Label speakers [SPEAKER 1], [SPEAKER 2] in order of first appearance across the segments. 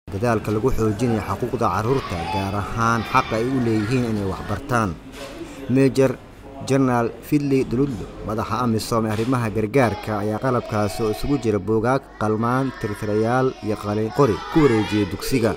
[SPEAKER 1] dadaalka lagu xoojinayo xuquuqda carruurta gaar ahaan xaqa ay u leeyihiin inay waxbartaan mejer jenaraal fidley duludlo madaxa amisom ee arrimaha gargaarka ayaa qalabkaasi oo isugu jira buugaag qalmaan tirtirayaal iyo qalin qori ku wareejiyey dugsiga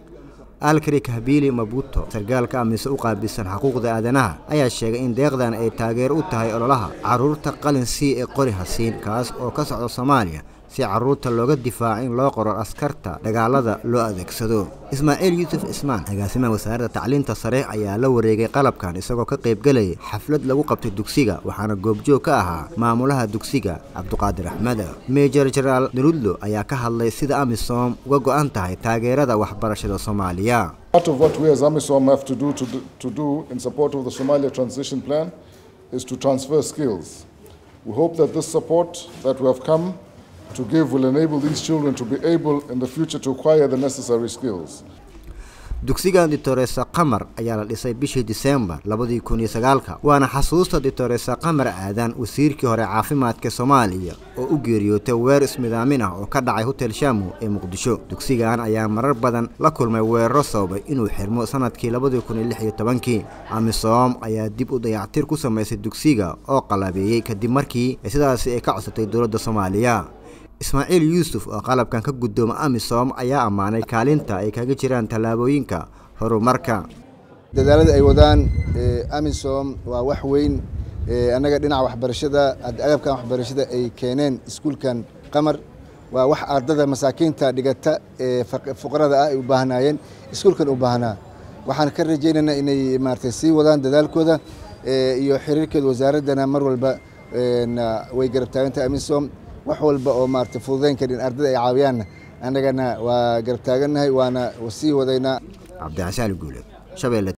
[SPEAKER 1] alkrik habiili mabuto sargaalka amise u qaabilsan xuquuqda aadanaha ayaa sheegay in deeqdan ay taageer u tahay ololaha carruurta qalin sii ee qori hasiin kaas oo ka socda soomaaliya si carruurta looga difaaco in loo qoro askarta dagaalada loo adeegsado ismaaciil yuusuf ismaan agaasimaha wasaaradda tacliinta sare ayaa la wareegay qalabkan isagoo ka qaybgelayay xaflad lagu qabtay dugsiga waxaana goobjoog ka ahaa maamulaha dugsiga cabduqaadir axmed mejer jenaraal darudlo ayaa ka hadlay sida amisom uga go'an tahay taageerada waxbarashada soomaaliya
[SPEAKER 2] Part of what we as AMISOM have to do, to do to do in support of the Somalia transition plan is to transfer skills. We hope that this support that we have come to give will enable these children to be able in the future to acquire the necessary skills.
[SPEAKER 1] dugsiga ditoresa qamar ayaa la dhisay bishii diseembar labadii kun iyo sagaalka waana xasuusta ditoresa qamar aadan wasiirkii hore caafimaadka soomaaliya oo u geeriyootay weer ismidaamin ah oo ka dhacay hotel shamu ee muqdisho dugsigan ayaa marar badan la kulmay weeraro sababay inuu xirmo sanadkii labadii kun iyo lix iyo tobankii amisom ayaa dib u dayactir ku samaysay dugsiga oo qalabeeyey kadib markii sidaasi ay ka codsatay dowladda soomaaliya ismaaciil yuusuf oo qalabkan ka guddooma amisom ayaa ammaanay kaalinta ay kaga jiraan tallaabooyinka horumarka
[SPEAKER 3] dadaalada ay wadaan amisom waa wax weyn annaga dhinaca waxbarashada agabkan waxbarashada ay keeneen iskuulkan qamar waa wax ardada masaakiinta dhigata ee fuqarada ah ay u baahnaayeen iskuulkan u baahnaa waxaan ka rajaynaynaa inay maaragtay sii wadaan dadaalkooda iyo xiriirkeeda wasaaraddana mar walba way garab taagantahay amisom wax walba oo maarata fududeyn karin ardada ay caawiyaanna annagana waa garab taagannahay waana sii wadaynaa
[SPEAKER 1] cabdixasaan guule shabeelle